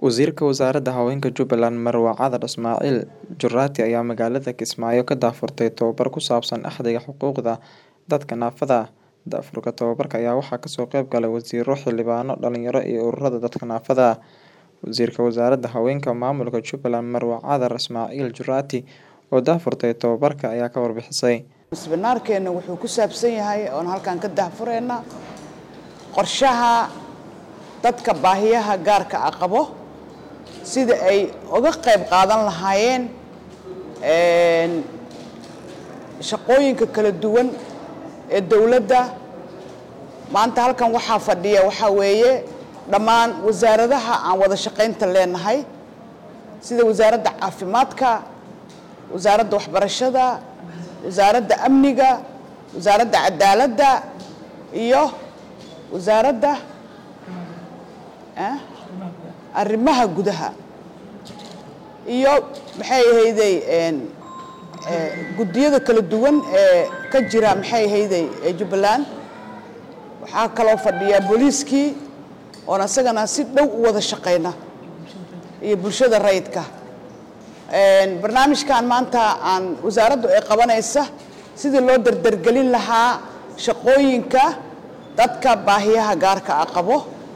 Wasiirka Wasaaradda Haweenka Jubbaland Marwa Cadar Ismaaciil Juraati ayaa magaalada Kismaayo ka daahfurtay tababar ku saabsan Axdiga Xuquuqda Dadka Naafada ah. Daahfurka tababarka ayaa waxaa kasoo qayb galay wasiirro, xildhibaano, dhalinyaro iyo ururada dadka naafada ah. Wasiirka Wasaaradda Haweenka Maamulka Jubbaland Marwa Cadar Ismaaciil Juraati oo daahfurtay tababarka ayaa ka warbixisay. Misbinaarkeena wuxuu ku saabsan yahay oon halkan ka daahfureynaa qorshaha dadka baahiyaha gaarka ah qabo sida ay uga qayb qaadan lahaayeen shaqooyinka kala duwan ee dowladda maanta halkan waxaa fadhiya waxaa weeye dhammaan wasaaradaha aan wada shaqaynta leenahay sida wasaaradda caafimaadka wasaaradda waxbarashada wasaaradda amniga wasaaradda cadaaladda iyo wasaaradda arrimaha gudaha iyo maxay ahayday guddiyada kala duwan ee ka jira maxay ahayday jubbaland waxaa kaloo fadhiya booliiskii oon isagana si dhow u wada shaqayna iyo bulshada rayidka barnaamijkan maanta aan wasaaraddu ay qabanaysa sidii loo dardargelin lahaa shaqooyinka dadka baahiyaha gaarka ah qabo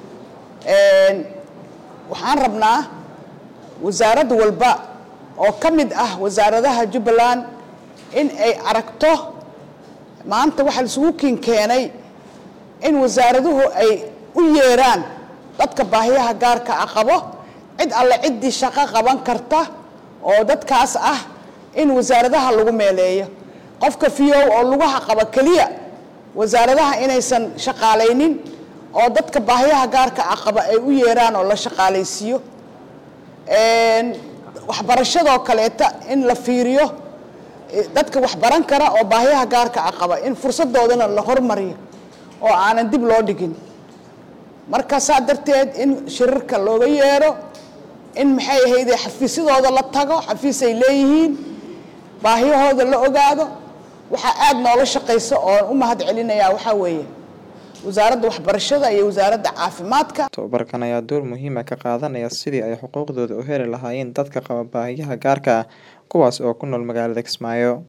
waxaan rabnaa wasaarad walba oo ka mid ah wasaaradaha jubbaland in ay aragto maanta waxaa laisugu kiin keenay in wasaaraduhu ay u yeeraan dadka baahiyaha gaarka ah qabo cid alle ciddii shaqo qaban karta oo dadkaas ah in wasaaradaha lagu meeleeyo qofka fiyow oo lugaha qaba keliya wasaaradaha inaysan shaqaalaynin oo dadka baahiyaha gaarka ah qaba ay u yeeraan oo la shaqaalaysiiyo waxbarashadoo kaleeta in la fiiriyo dadka waxbaran kara oo baahiyaha gaarka ah qaba in fursadoodana la hormariyo oo aanan dib loo dhigin marka saa darteed in shirarka looga yeero in maxay ahayde xafiisyadooda la tago xafiis ay leeyihiin baahiyahooda la ogaado waxaa aada noola shaqaysa oon u mahad celinayaa waxaa weeye wasaaradda waxbarashada iyo wasaaradda caafimaadka tababarkan ayaa door muhiima ka qaadanaya sidii ay xuquuqdooda u heli lahaayeen dadka qaba baahiyaha gaarka ah kuwaas oo ku nool magaalada Kismaayo